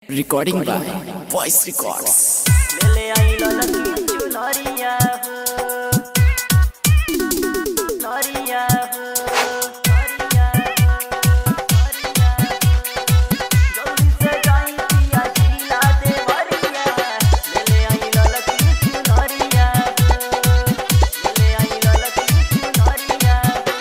Recording by Voice Records. मेले आई ललकी चुनरिया हो नरिया हो नरिया हो नरिया हो जल्दी से जाई पिया जिला देवरिया मेले आई ललकी चुनरिया हो मेले आई ललकी चुनरिया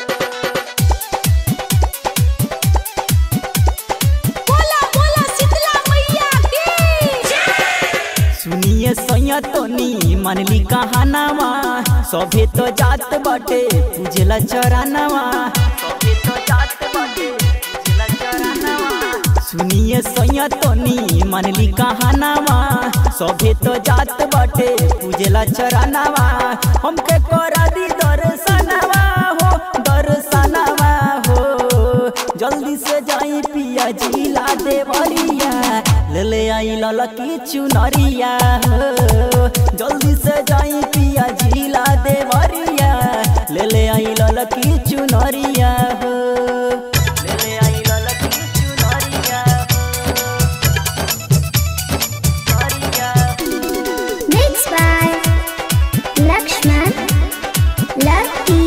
हो बोला बोला शीतला मैया की सुनिए सैया तोनी मनली कहानावा सभे तो जात बाटे पूजला चरानावा सभे तो जात बाटे पूजला चरानावा सुनिए सैया तोनी मनली कहानावा सभे तो जात बाटे पूजला चरानावा हमके करा दी दर्शनवा हो दर्शनवा हो जल्दी से जाई पिया जिला देवरिया ले ले आई ललकी चुनरिया हो जल्दी से जाई पिया जिला देवरिया ले ले आई ललकी चुनरिया हो ले ले आई ललकी चुनरिया हो चुनरिया हो Mixed by Lakshman Lucky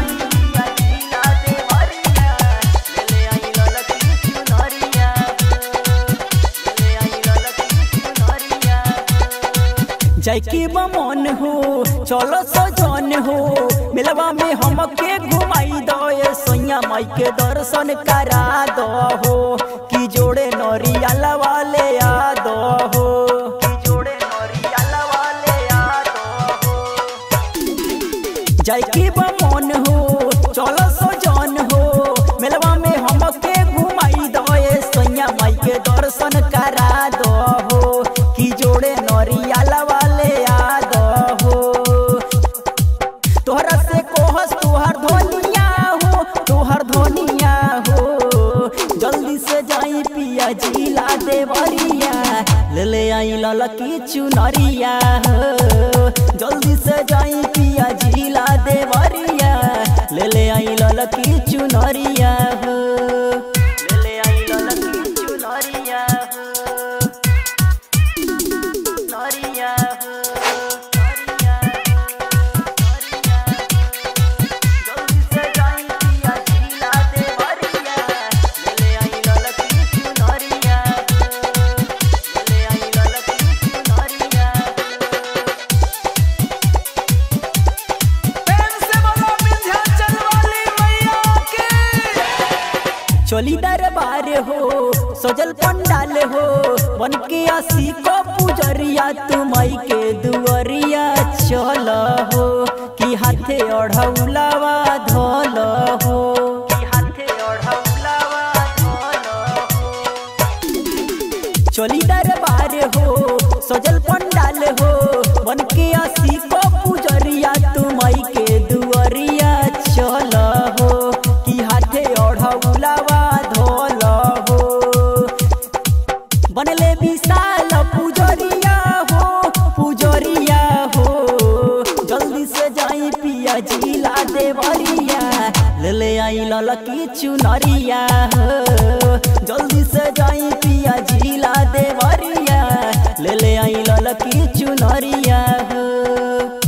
Jackie बमन हो चलो सजन हो मिलवा में हमके घुमाई दो ये सैया माई के दर्शन करा दो हो कि जोड़े नरिया वाले आ दो हो कि जोड़े नरिया वाले आ दो हो जैकी बमन हो चलो सजन हो मिलवा में हमके घुमाई दो ये सैया माई के दर्शन करा दो हो कि जोड़े नरिया वाले आ दो हो तोहरा से कोहस तोहर धोनिया हो तोहर धोनिया हो जल्दी से जाई पिया जिला देवरिया ले ले आई ललकी चुनरिया हो जल्दी से जाई पिया जिला देवरिया ले ले आई ललकी चुनरिया हो ले ले आई ललकी चुनरिया हो नरिया हो नरिया हो नरिया जल्दी से जाई पिया जिला देवरिया ले ले आई ललकी चुनरिया ले ले आई ललकी चुनरिया चली दरबार हो सजल पंडाल हो बन के आसी को पुजरिया तुमई के दुअरिया चल हो कि हाथे ओढ़ौलावा धोल हो कि हाथे ओढ़ौलावा धोल हो चली दरबार हो सजल पंडाल हो बन के आसी को पुजरिया तुमई के दुअरिया चल हो कि हाथे ओढ़ौलावा धोल हो बनले विशाल पुजरिया हो पुजरिया हो जल्दी से जाई पिया जिला देवरिया ले ले आई ललकी चुनरिया हो जल्दी से जाई पिया जिला देवरिया ले ले आई ललकी चुनरिया हो